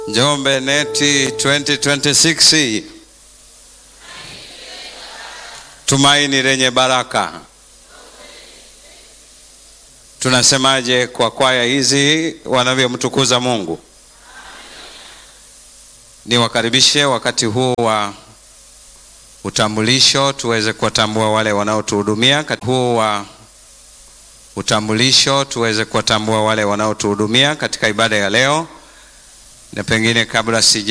Njombe Neti 2026 tumaini lenye baraka. Tunasemaje kwa kwaya hizi wanavyomtukuza Mungu? Niwakaribishe wakati huu wa utambulisho tuweze kuwatambua wale wanaotuhudumia. Wakati huu wa utambulisho tuweze kuwatambua wale wanaotuhudumia katika ibada ya leo, na pengine kabla sija